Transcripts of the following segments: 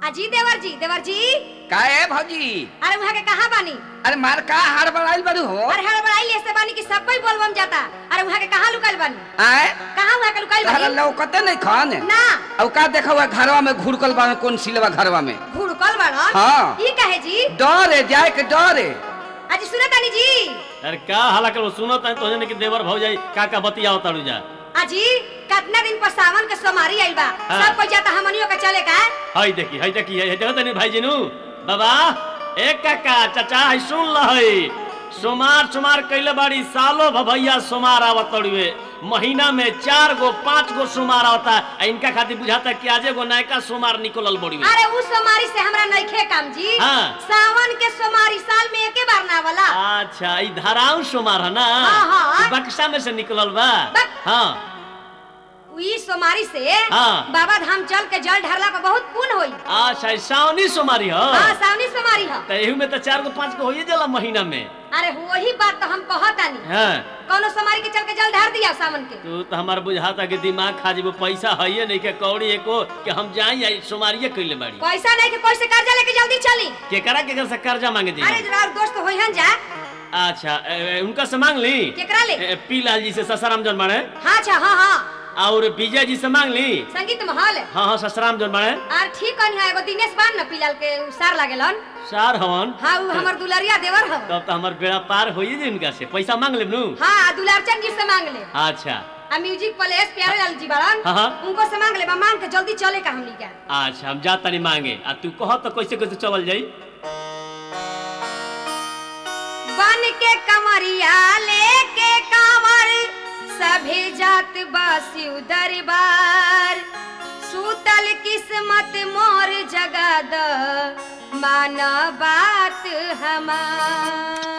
अजी देवर जी देवर जी का है भौजी अरे वहाँ के कहाँ बानी अरे मार का हार बढ़ाइल बड़ू हो अरे हड़बड़ाई ऐसे बानी कि सब कोई बोलबम जाता अरे वहाँ के कहाँ लुकाइल बानी आए कहाँ वहाँ के लुकाइल तहरा बानी लौकते नहीं खान ना अब का देखा हुआ घरवा में घुड़कल बा कौन सिलवा घरवा में घुड़कल बड़ा हाँ। ई कहे जी डर है जाए के डर है अजी सुनत तानी जी अरे का हाला करो सुनो तन तो कि देवर भौजाई का का बतियाओ ताड़ू जा अजी कितना दिन पर सावन के सोमारी आइल बा हाँ। सब कोई जाता हमनियो के चले का हई देखी हई देखी हई देखो तनी भाई जिनू बाबा ए काका चाचा हई सुन ल हई सोमार सोमार कइले बाड़ी सालो भभैया सोमार आवत तड़ुए महीना में चार गो पांच गो सोमार आवता आ इनका खातिर बुझाता कि आजे गो नयका सोमार निकलल बड़ी अरे उस सोमारी से हमरा नइखे काम जी हाँ। सावन के सोमारी साल में एके बार ना वाला अच्छा ई धाराऊ सोमार है ना हाँ, हाँ। ई बक्सा में से निकलल बा बक- हाँ ई सोमारी से हाँ। बाबा धाम चल के जल ढरला पर बहुत पुण्य होई अच्छा ई सावनी सोमारी हो हाँ सावनी सोमारी ह त एहू में तो चार गो पांच गो होइए जाला महीना में अरे वही बात तो हम कहतानी हाँ कौनो सोमारी के चल के जल ढार दिया सावन के तू तो हमार बुझाता कि दिमाग खा जेबो पैसा है नहीं के कौड़ी एको कि हम जाई आई सोमारिये कइले बाड़ी पैसा नहीं के कोई से कर्जा लेके जल्दी चली केकरा केकरा से कर्जा मांगे दी अरे जरा दोस्त होई हन जा अच्छा ए, ए, उनका से मांग ली केकरा ले ए, पी लाल जी से ससाराम जन बाड़े हाँ अच्छा हाँ हाँ और विजय जी से मांग ली संगीत महल हाँ हाँ ससराम जन बाड़े और ठीक कनी है एगो दिनेश बान न पिलाल के उ सार लागेलन सार हवन हाँ उ हमर दुलरिया देवर ह तब तो हमार बेड़ा पार होइए जी उनका से पैसा मांग लेब नु हाँ दुलारचंद जी से मांग ले अच्छा आ म्यूजिक प्लेस प्यारे लाल जी बारन हाँ, हाँ। उनको से मांग ले बा मांग के जल्दी चले का हमनी के अच्छा हम जात तनी मांगे आ तू कह तो कैसे कैसे चलल जाई बन के कमरिया लेके कांवर सभे जात बासी दरबार सूतल किस्मत मोर जगा द माना बात हमार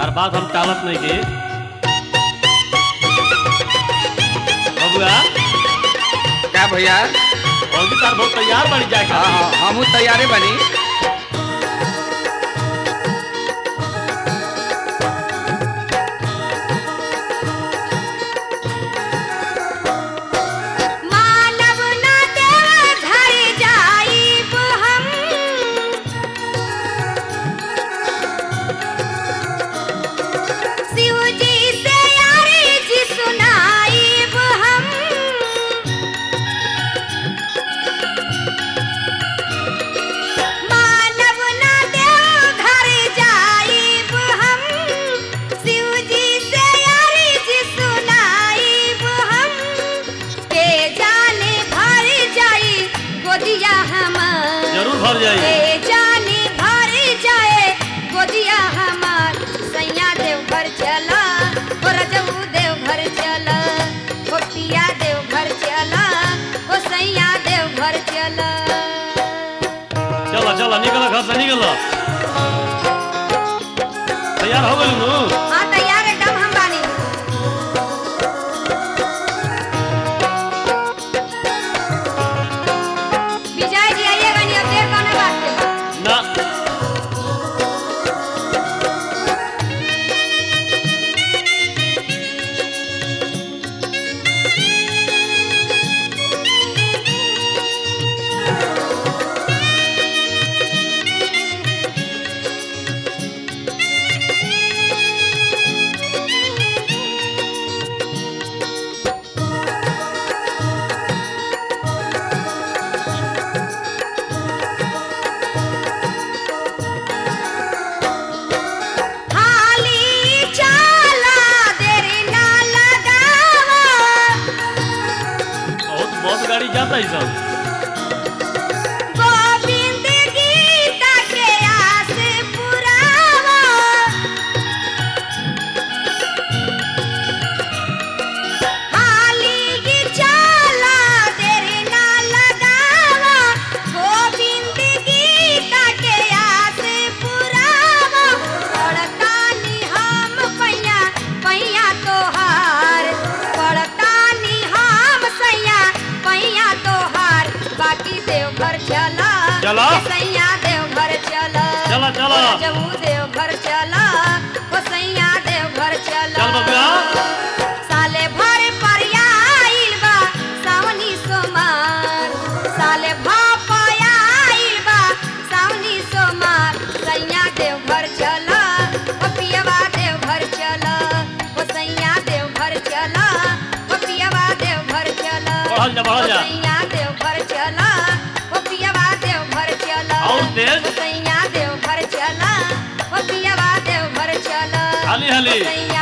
तार बात हम टालत नहीं के बबुआ क्या भैया और भी तार बहुत तैयार बड़ी जाए हाँ हाँ हमहू तैयारे बनी मानव न देव घर जाइब हम शिव जी से अर्जी सुनाइब हम मानव न देव घर जाइब हम शिव जी से अर्जी सुनाइब हम के जाने भर जाई गोदिया हमार जरूर भर जाए के जाने भर जाए गोदिया हमार सैया देव घर चला हो रजऊ देव घर चला हो पिया देव घर चला हो सैया देव घर चला चलो चलो निकलो घर से निकलो तैयार हो गई नू हाँ तैयार एकदम हम बानी विजय जी आइएगा नहीं अब देर कौन बात के बाद ना हाली चाला देर ना लगावा बहुत बहुत गाड़ी जाता है सब गोविंद गीता के आस पुरावा हाली चाला देर ना लगावा गोविंद गीता के आस पुरावा पड़तानी हम पैया पैया तोहार पड़तानी हम सैया पैया तोहार बाकी देवघर चला चला। के सैया देवघर चला चला, चला। जमू देवघर चला ओ सैया देवघर चला चल बबुआ। साले भर पर आइल बा सावनी सोमार साले भापया आइल बा सावनी सोमार सैया देवघर चला ओ पियवा देवघर चला ओ सैया देवघर चला ओ पियवा देवघर चला बढ़ल जा, बढ़ल जा। ओ सैया देवघर चला ओ पियवा देवघर चला और तेज। ओ सैया देवघर चला ओ पियवा देवघर चला हाली हाली सैया